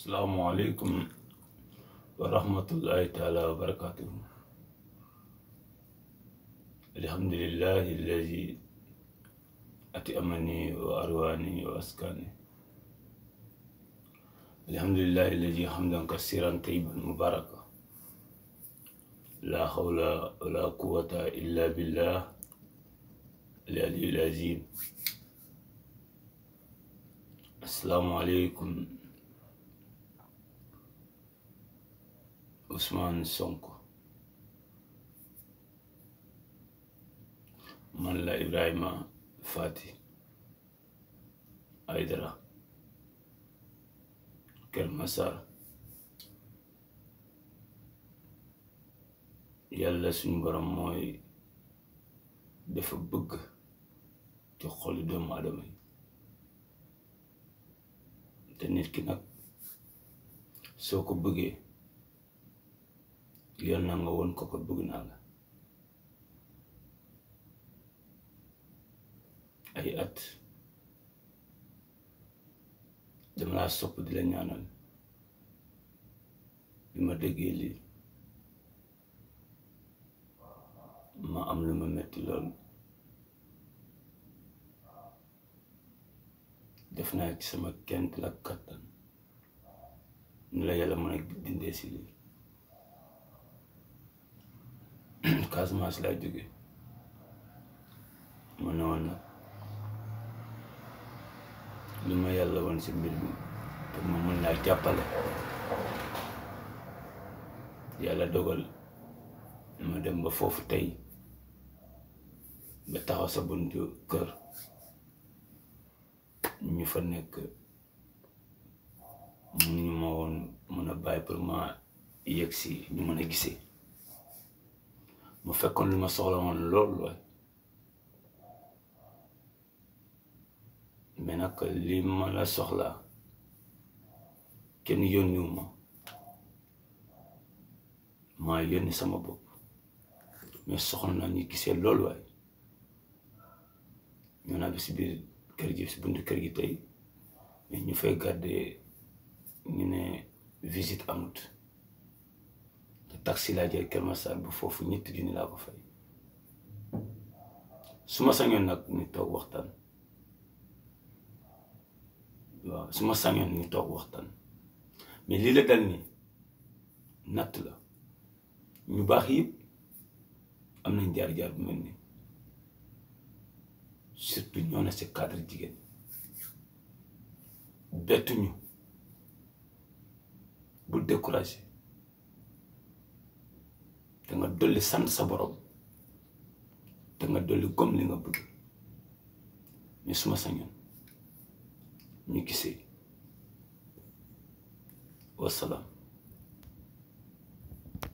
asalaamualeykum wa rahmatullahi taala wa barakatuhu alhamdulillahi alladi ati amani wa arwani wa askani alhamdulillahi alladi hamdan kasiran tayyiban mubaraka la hawla wala quwwata illa billah al aliyyil azim asalaamualeykum Ousmane Sonko man la Ibrahima Fati Aydara Kër Masar yàlla suñu borom mooy dafa bëgg ci xolu doomu aadama yi te nit ki nag soo ko bëggee yoon na nga woon ko ko bëgg naa la ay at dama laa sopp di la ñaanal bi ma déggee lii ma am lu ma metti lool def naa ci sama kent la kattan nu la yàlla mën a dindee si lii Casamance laa jóge ma ne woon nag li ma yàlla woon si mbir mi pour ma mën laa jàppale yàlla dogal ma dem ba foofu tey ba taxaw sa buntu kër ñu fa nekk mënuñu ma woon mën a bàyyi pour ma yegg si ñu mën a gisee mu fekkoon lu ma soxla woon loolu waay mais nag li ma la soxlaa kenn yónniwu ma maa yónni sama bopp mais soxla naa ñu gisee loolu waay ñoo naa bi si biir kër gi si buntu kër gi tey mais ñu fay garder ñu ne visite amut te taxi laa jël Kër Masar bu foofu ñetti junni laa ko fay su ma sañoon nag ñu toog waxtaan waaw su ma sañoon ñu toog waxtaan mais lii la dal nii natt la ñu baax yëpp am nañ jaar-jaar bu mel nii surtout ñoo na si cadre jigéen bettuñu bu découragé te nga dolli sant sa borom te nga dolli gom li nga bëgg mais suma sañoon ñu gisee wasalaam